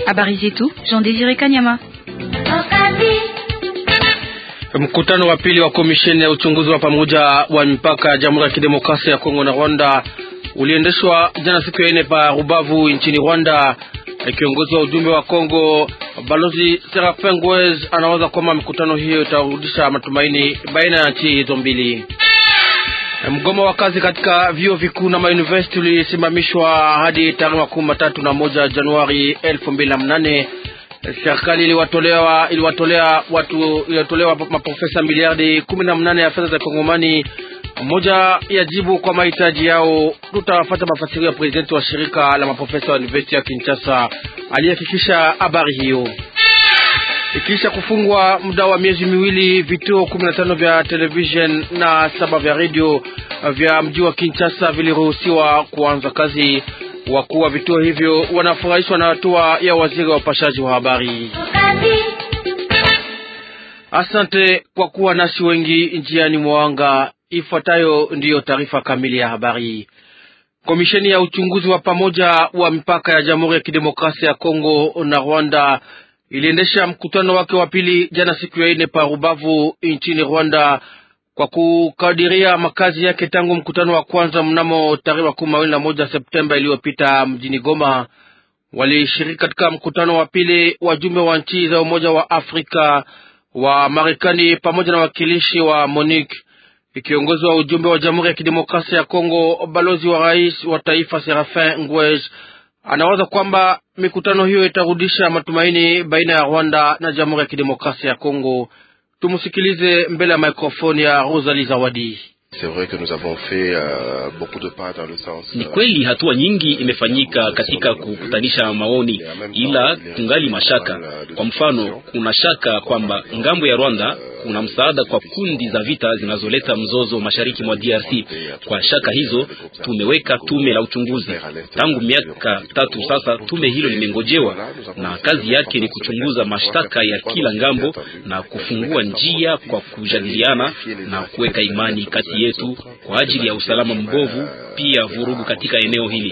Habari zetu Jean Désiré Kanyama. Mkutano wa pili wa komisheni ya uchunguzi wa pamoja wa mipaka ya Jamhuri ya Kidemokrasia ya Kongo na Rwanda uliendeshwa jana siku ya ine pa Rubavu nchini Rwanda. Kiongozi wa ujumbe wa Kongo Balozi Serafin Ngwez anawaza kwamba mikutano hiyo itarudisha matumaini baina ya nchi hizo mbili. Mgomo wa kazi katika vyuo vikuu na mauniversity ulisimamishwa hadi tarehe makumi matatu na moja Januari elfu mbili na mnane. Serikali iliwatolea iliwatolea watu iliwatolewa maprofesa miliardi kumi na mnane ya fedha za Kongomani, moja ya jibu kwa mahitaji yao. Tutawafata mafasirio ya presidenti wa shirika la maprofesa wa university ya Kinshasa aliyehakikisha habari hiyo. Ikisha kufungwa muda wa miezi miwili, vituo kumi na tano vya television na saba vya redio vya mji wa Kinshasa viliruhusiwa kuanza kazi. Wakuu wa vituo hivyo wanafurahishwa na hatua ya waziri wa upashaji wa habari. Asante kwa kuwa nasi wengi njiani mwanga. Ifuatayo ndiyo taarifa kamili ya habari. Komisheni ya uchunguzi wa pamoja wa mipaka ya Jamhuri ya Kidemokrasia ya Kongo na Rwanda iliendesha mkutano wake wa pili jana siku ya ine pa Rubavu nchini Rwanda kwa kukadiria makazi yake tangu mkutano wa kwanza mnamo tarehe makumi mawili na moja Septemba iliyopita mjini Goma. Walishiriki katika mkutano wa pili wajumbe wa nchi za Umoja wa Afrika wa Marekani pamoja na wakilishi wa MONUC. Kiongozi wa ujumbe wa Jamhuri ya Kidemokrasia ya Kongo, balozi wa rais wa taifa Serafin Ngwej anawaza kwamba mikutano hiyo itarudisha matumaini baina ya Rwanda na Jamhuri ya Kidemokrasia ya Kongo. Tumusikilize mbele ya mikrofoni ya Rosalie Zawadi. Ni kweli hatua nyingi imefanyika katika kukutanisha maoni, ila tungali mashaka. Kwa mfano, kuna shaka kwamba ngambo ya Rwanda kuna msaada kwa kundi za vita zinazoleta mzozo mashariki mwa DRC. Kwa shaka hizo, tumeweka tume la uchunguzi tangu miaka tatu sasa. Tume hilo limengojewa na kazi yake ni kuchunguza mashtaka ya kila ngambo na kufungua njia kwa kujadiliana na kuweka imani kati yetu kwa ajili ya usalama mbovu, pia vurugu katika eneo hili.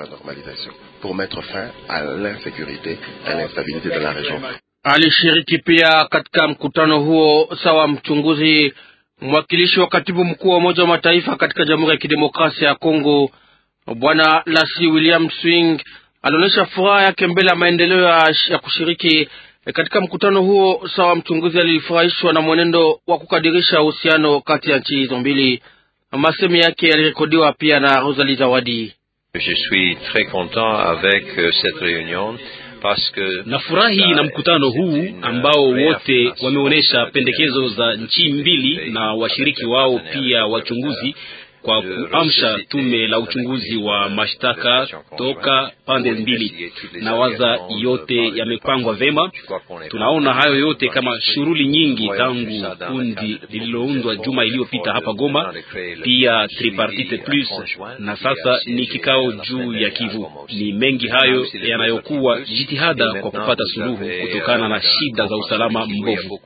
Alishiriki pia katika mkutano huo sawa mchunguzi mwakilishi wa katibu mkuu wa Umoja wa Mataifa katika Jamhuri ya Kidemokrasia ya Kongo, Bwana Lasi William Swing alionyesha furaha yake mbele ya maendeleo ya kushiriki katika mkutano huo. Sawa mchunguzi alifurahishwa na mwenendo wa kukadirisha uhusiano kati ya nchi hizo mbili. Masemi yake yalirekodiwa pia na Rosalie Zawadi. Je suis très content avec cette réunion Nafurahi na mkutano huu ambao wote wameonyesha pendekezo za nchi mbili na washiriki wao pia wachunguzi kwa kuamsha tume la uchunguzi wa mashtaka toka pande mbili, na waza yote yamepangwa vema. Tunaona hayo yote kama shughuli nyingi tangu kundi lililoundwa juma iliyopita hapa Goma, pia tripartite plus, na sasa ni kikao juu ya Kivu. Ni mengi hayo yanayokuwa jitihada kwa kupata suluhu kutokana na shida za usalama mbovu.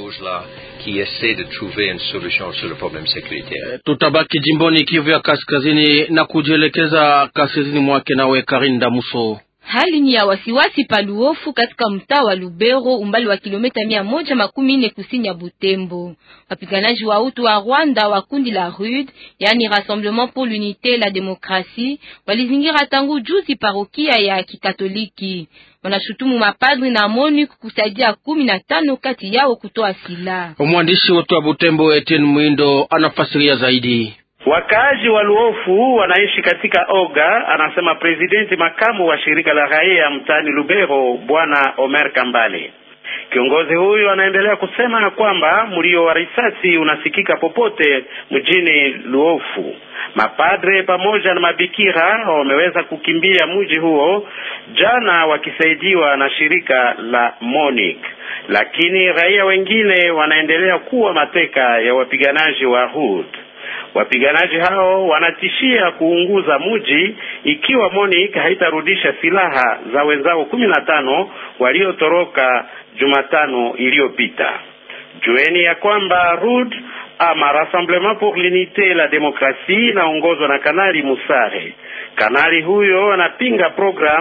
Tutabaki jimboni Kivu ya kaskazini na kujielekeza kaskazini mwake nawe Karinda Muso. Hali ni ya wasiwasi paluofu katika mtaa wa Lubero, umbali wa kilomita mia moja makumi nne kusini ya Butembo. Wapiganaji wa utu wa Rwanda wa kundi la RUD, yani Rassemblement pour l'unité la démocratie, walizingira tangu juzi parokia ya Kikatoliki. Wanashutumu mapadri na MONUC kusaidia kumi na tano kati yao kutoa silaha. Mwandishi wetu wa Butembo Etienne Mwindo anafasiria zaidi. Wakaaji wa Luofu wanaishi katika oga, anasema presidenti makamu wa shirika la raia mtaani Lubero, bwana Omer Kambale. Kiongozi huyu anaendelea kusema kwamba mlio wa risasi unasikika popote mjini Luofu. Mapadre pamoja na mabikira wameweza kukimbia mji huo jana, wakisaidiwa na shirika la MONUC, lakini raia wengine wanaendelea kuwa mateka ya wapiganaji wa HUD. Wapiganaji hao wanatishia kuunguza mji ikiwa MONUC haitarudisha silaha za wenzao kumi na tano waliotoroka Jumatano iliyopita. Jueni ya kwamba RUD ama Rassemblement pour l'unité la démocratie inaongozwa na Kanali Musare. Kanali huyo anapinga program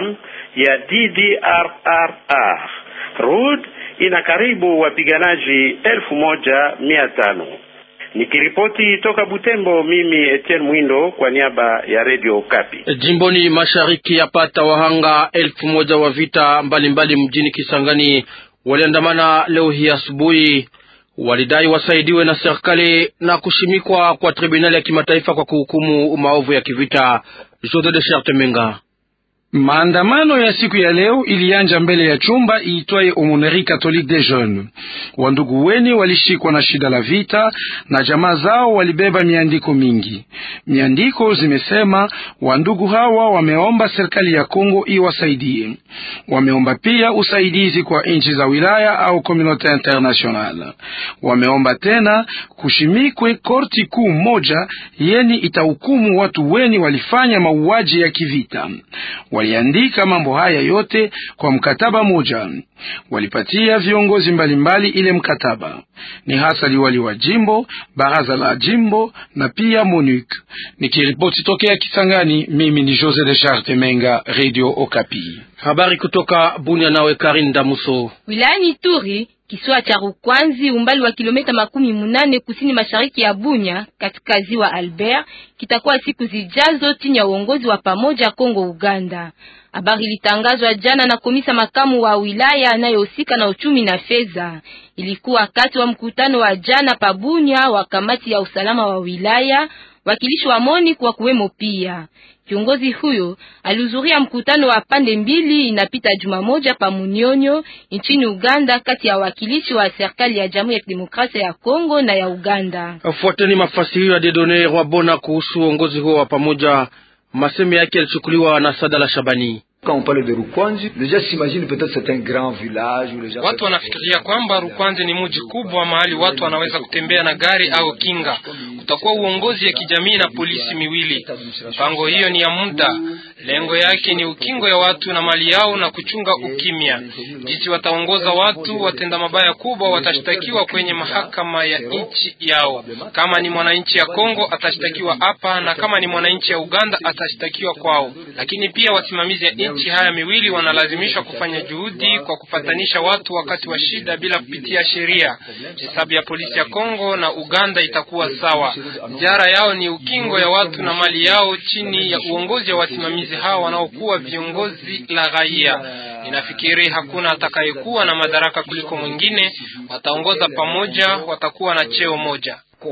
ya DDRR. RUD ina karibu wapiganaji elfu moja mia tano. Nikiripoti toka Butembo, mimi Etienne Mwindo kwa niaba ya Radio Okapi. Jimboni mashariki yapata wahanga elfu moja wa vita mbalimbali mbali mjini Kisangani waliandamana leo hii asubuhi. Walidai wasaidiwe na serikali na kushimikwa kwa tribunali ya kimataifa kwa kuhukumu maovu ya kivita. Jose de Charte Menga Maandamano ya siku ya leo ilianja mbele ya chumba iitwaye Aumônerie Catholique des Jeunes. Wandugu weni walishikwa na shida la vita na jamaa zao walibeba miandiko mingi. Miandiko zimesema wandugu hawa wameomba serikali ya Kongo iwasaidie. Wameomba pia usaidizi kwa nchi za wilaya au communauté internationale. Wameomba tena kushimikwe korti kuu moja yeni itahukumu watu weni walifanya mauaji ya kivita. Waliandika mambo haya yote kwa mkataba moja. Walipatia viongozi mbalimbali ile mkataba, ni hasa liwali wa jimbo, baraza la jimbo na pia MONUC. Nikiripoti tokea Kisangani, mimi ni Jose de Charte Menga, Radio Okapi. Habari kutoka Bunia, nawe Karin Damuso. Wilayani Turi Kisiwa cha Rukwanzi umbali wa kilomita makumi munane kusini mashariki ya Bunya katika ziwa Albert kitakuwa siku zijazo chini ya uongozi wa pamoja Kongo Uganda. Habari ilitangazwa jana na komisa makamu wa wilaya anayehusika na uchumi na fedha. Ilikuwa wakati wa mkutano wa jana pa Bunya wa kamati ya usalama wa wilaya, wakilishi wa MONUC kwa kuwemo pia. Kiongozi huyo alihudhuria mkutano wa pande mbili inapita juma moja pa Munyonyo nchini Uganda, kati ya wakilishi wa serikali ya Jamhuri ya Kidemokrasia ya Kongo na ya Uganda. Fuateni mafasirio ya Dedone Rwabona kuhusu uongozi huo wa pamoja. Maseme yake yalichukuliwa na Sadala Shabani. Watu wanafikiria kwamba Rukwanzi ni mji kubwa mahali watu wanaweza kutembea na gari au kinga. Kutakuwa uongozi ya kijamii na polisi miwili. Mpango hiyo ni ya muda, lengo yake ni ukingo ya watu na mali yao na kuchunga ukimya. Jinsi wataongoza watu, watenda mabaya kubwa watashtakiwa kwenye mahakama ya nchi yao. Kama ni mwananchi ya Kongo atashtakiwa hapa, na kama ni mwananchi ya Uganda atashtakiwa kwao. Lakini pia wasimamizi ya nchi haya miwili wanalazimishwa kufanya juhudi kwa kupatanisha watu wakati wa shida bila kupitia sheria. Hesabu ya polisi ya Kongo na Uganda itakuwa sawa. Ziara yao ni ukingo ya watu na mali yao chini ya uongozi wa wasimamizi hao wanaokuwa viongozi la raia. Ninafikiri hakuna atakayekuwa na madaraka kuliko mwingine. Wataongoza pamoja, watakuwa na cheo moja.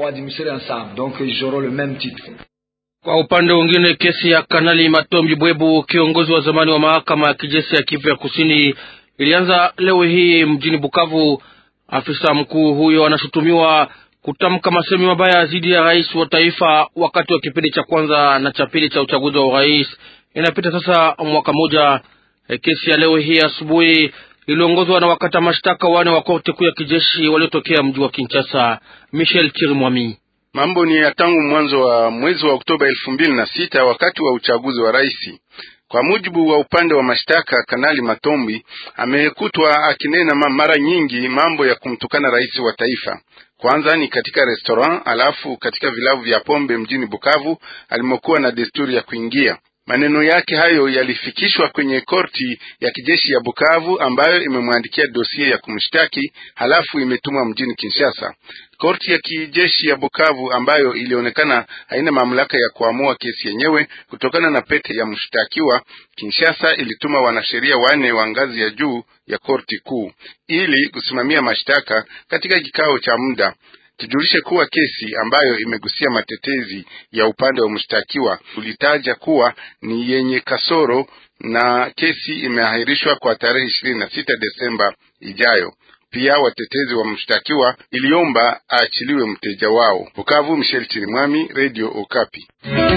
Kwa upande mwingine, kesi ya Kanali Matombi Bwebu, kiongozi wa zamani wa mahakama ya kijeshi ya Kivu ya Kusini, ilianza leo hii mjini Bukavu. Afisa mkuu huyo anashutumiwa kutamka masemi mabaya dhidi ya rais wa taifa wakati wa kipindi cha kwanza na cha pili cha uchaguzi wa urais. Inapita sasa mwaka moja. Kesi ya leo hii asubuhi iliongozwa na wakata mashtaka wane wa korti kuu ya kijeshi waliotokea mji wa Kinshasa. Michel Chirimwami. Mambo ni ya tangu mwanzo wa mwezi wa Oktoba elfu mbili na sita wakati wa uchaguzi wa rais. Kwa mujibu wa upande wa mashtaka, Kanali Matombi amekutwa akinena mara nyingi mambo ya kumtukana rais wa taifa. Kwanza ni katika restaurant, alafu katika vilabu vya pombe mjini Bukavu alimokuwa na desturi ya kuingia. Maneno yake hayo yalifikishwa kwenye korti ya kijeshi ya Bukavu ambayo imemwandikia dosie ya kumshtaki, halafu imetumwa mjini Kinshasa. Korti ya kijeshi ya Bukavu ambayo ilionekana haina mamlaka ya kuamua kesi yenyewe kutokana na pete ya mshtakiwa, Kinshasa ilituma wanasheria wanne wa ngazi ya juu ya korti kuu ili kusimamia mashtaka katika kikao cha muda. Tujulishe kuwa kesi ambayo imegusia matetezi ya upande wa mshtakiwa ulitaja kuwa ni yenye kasoro na kesi imeahirishwa kwa tarehe ishirini na sita Desemba ijayo. Pia watetezi wa mshtakiwa iliomba aachiliwe mteja wao. Bukavu, Michel Chirimwami, Radio Okapi.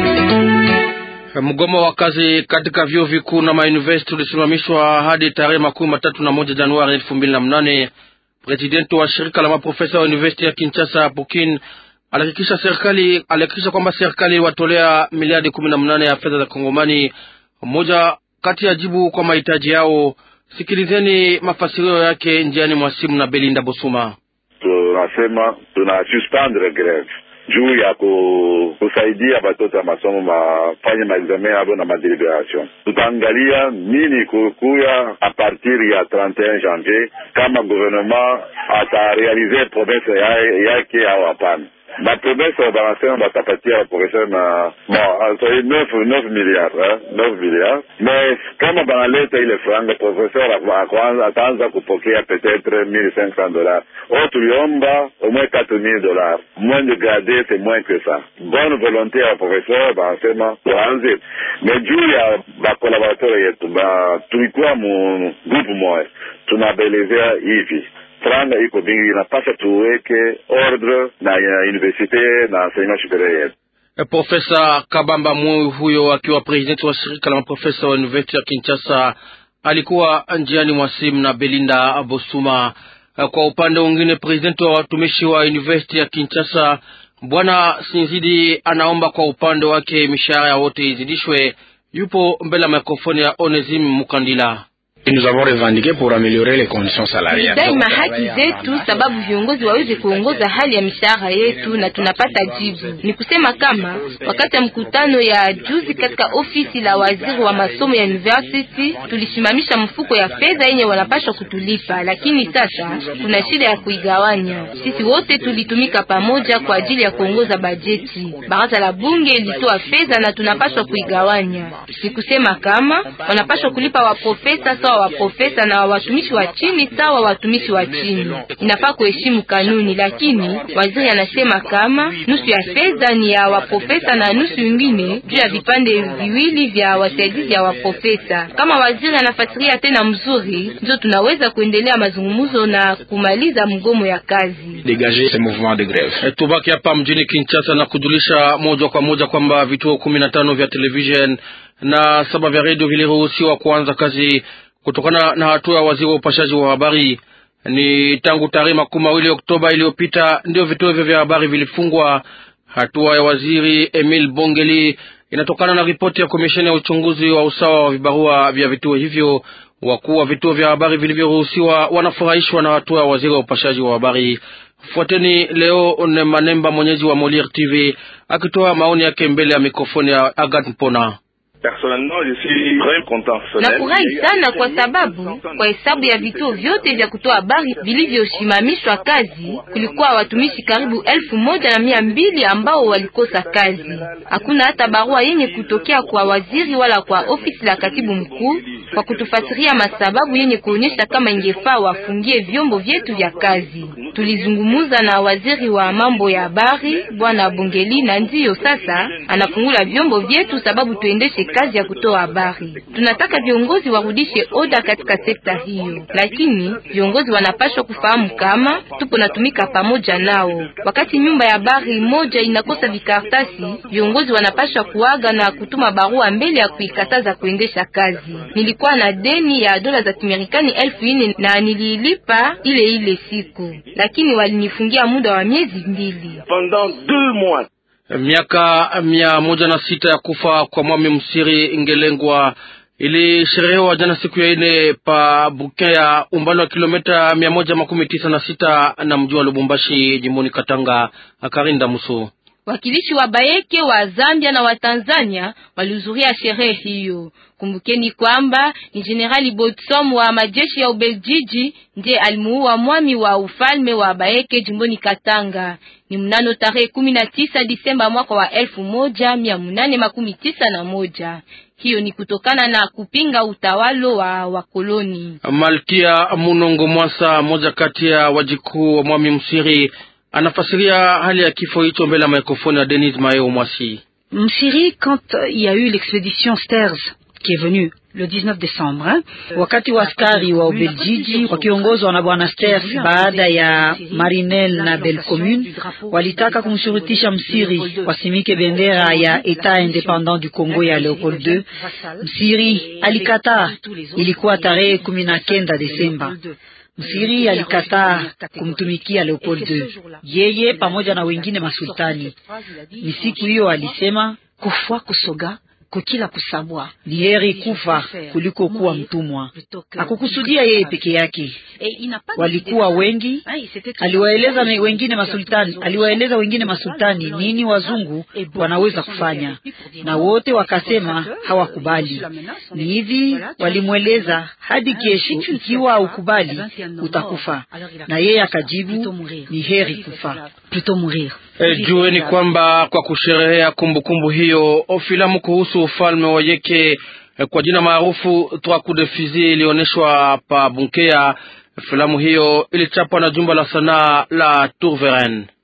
Mgomo wa kazi katika vyuo vikuu na mauniversiti ulisimamishwa hadi tarehe makumi matatu na moja Januari elfu mbili na mnane. Presidenti wa shirika la maprofesa wa university ya Kinshasa Pukin alihakikisha serikali alihakikisha kwamba serikali watolea miliardi kumi na mnane ya fedha za Kongomani, moja kati ya jibu kwa mahitaji yao. Sikilizeni mafasirio yake njiani mwa simu na Belinda Bosuma. Tunasema tuna suspendre greve juu ya ku, kusaidia batoto ya masomo mafanye maexamen yabo na madeliberation. Tutaangalia nini kukuya a partir ya 31 janvier, kama gouvernement atarealize promese yake au hapana bapromese banasema batapatia baprofesseur na bon neuf neuf milliards neuf milliards mais kama banaleta ile franga professeur ataanza kupokea peut-être mille cinq cents dollars o tuliomba au moins quatre mille dollars moins de garder c'est moins que ça bonne volonté ya professeur banasema tuanze mais juu ya bakolaborateur yetu ba tulikuwa mu groupe moya tunabelezea hivi franga iko mingi, inapasha tuweke ordre na universite na enseignement superieur yetu. Profesa Kabamba Mwe huyo akiwa presidenti wa shirika la maprofesa wa university ya Kinshasa alikuwa njiani mwa simu na Belinda Bosuma. Kwa upande mwingine, presidenti wa watumishi wa university ya Kinshasa Bwana Sinzidi anaomba kwa upande wake mishahara ya wote izidishwe. Yupo mbele ya mikrofoni ya Onesim Mukandila. Nous avons revendiqué pour améliorer les conditions salariales. Daima haki zetu sababu viongozi waweze kuongoza hali ya mishahara yetu na tunapata jibu. Ni kusema kama wakati ya mkutano ya juzi katika ofisi la waziri wa masomo ya university tulisimamisha mfuko ya fedha yenye wanapaswa kutulipa, lakini sasa kuna shida ya kuigawanya. Sisi wote tulitumika pamoja kwa ajili ya kuongoza bajeti. Baraza la bunge ilitoa fedha na tunapaswa kuigawanya. Ni kusema kama wanapaswa kulipa waprofesa sawa wa profesa na watumishi wa chini sawa watumishi wa chini. Inafaa kuheshimu kanuni, lakini waziri anasema kama nusu ya fedha ni ya waprofesa na nusu ingine juu ya vipande viwili vya wasaidizi ya waprofesa. Kama waziri anafasiria tena mzuri, ndio tunaweza kuendelea mazungumzo na kumaliza mgomo ya kazi. Dégager ce mouvement de grève. Tubaki hapa mjini Kinshasa na kujulisha moja kwa moja kwamba vituo kumi na tano vya television na saba vya redio viliruhusiwa kuanza kazi kutokana na hatua ya waziri wa upashaji wa habari. Ni tangu tarehe makumi mawili Oktoba iliyopita ndio vituo hivyo vya habari vilifungwa. Hatua ya waziri Emil Bongeli inatokana na ripoti ya komisheni ya uchunguzi wa usawa wa vibarua vya vituo hivyo. Wakuu wa vituo vya habari vilivyoruhusiwa wanafurahishwa na hatua ya waziri wa upashaji wa habari. Fuateni leo Manemba, mwenyeji wa Moliere TV, akitoa maoni yake mbele ya mikrofoni ya Agat Mpona. Nafurahi sana kwa sababu kwa hesabu ya vituo vyote vya kutoa habari vilivyosimamishwa kazi kulikuwa watumishi karibu elfu moja na mia mbili ambao walikosa kazi. Hakuna hata barua yenye kutokea kwa waziri wala kwa ofisi la katibu mkuu kwa kutufasiria masababu yenye kuonyesha kama ingefaa wafungie vyombo vyetu vya kazi. Tulizungumuza na waziri wa mambo ya habari bwana Bongeli, na ndiyo sasa anafungula vyombo vyetu sababu tuendeshe kazi ya kutoa habari. Tunataka viongozi warudishe oda katika sekta hiyo, lakini viongozi wanapaswa kufahamu kama tupo natumika pamoja nao. Wakati nyumba ya habari moja inakosa vikartasi, viongozi wanapaswa kuaga na kutuma barua mbele ya kuikataza kuendesha kazi. Nilikuwa na deni ya dola za Kimarekani elfu ine na niliilipa ile ile siku, lakini walinifungia muda wa miezi mbili. Miaka mia moja na sita ya kufa kwa Mwami Msiri ingelengwa ilisherehewa jana siku ya ine pa Bukin ya umbali wa kilomita mia moja makumi tisa na sita na mji wa Lubumbashi jimboni Katanga. Akarinda Muso Wakilishi wa Bayeke wa Zambia na wa Tanzania walihudhuria sherehe hiyo. Kumbukeni kwamba ni Jenerali Botsom wa majeshi ya Ubeljiji ndiye alimuua mwami wa ufalme wa Bayeke jimboni Katanga. Ni mnano tarehe kumi na tisa Disemba mwaka wa elfu moja mia munane makumi tisa na moja. Hiyo ni kutokana na kupinga utawalo wa wakoloni. Malkia Munongo Mwasa, moja kati ya wajikuu wa Mwami Msiri, anafasiria hali ya kifo hicho mbele ya mikrofoni ya Denis Mayo Mwasi. Msiri, quand il y a eu l'expédition Sters qui est venue le 19 décembre hein? Wakati wa askari wa Ubeljiji wakiongozwa na bwana Sters baada ya Marinel na Belcommune walitaka kumshurutisha Msiri wasimike bendera ya Etat independant du Congo ya Leopold II. Msiri alikataa. Ilikuwa tarehe kumi na kenda Desemba. Msiri alikataa kumtumikia Leopold II, yeye pamoja na wengine masultani. Ni siku hiyo alisema kufwa kusoga kokila kusabwa. Ni heri kufa kuliko kuwa mtumwa. Hakukusudia yeye peke yake, walikuwa wengi. Aliwaeleza wengine masultani, aliwaeleza wengine masultani nini wazungu wanaweza kufanya, na wote wakasema hawakubali. Ni hivi walimweleza, hadi kesho, ikiwa haukubali utakufa, na yeye akajibu ni heri kufa. E, jueni kwamba kwa kusherehea kumbukumbu hiyo filamu kuhusu ufalme wa Yeke e, kwa jina maarufu Trois coups de fusil ilionyeshwa pa Bunkea. Filamu hiyo ilichapwa na jumba la sanaa la Tourveren.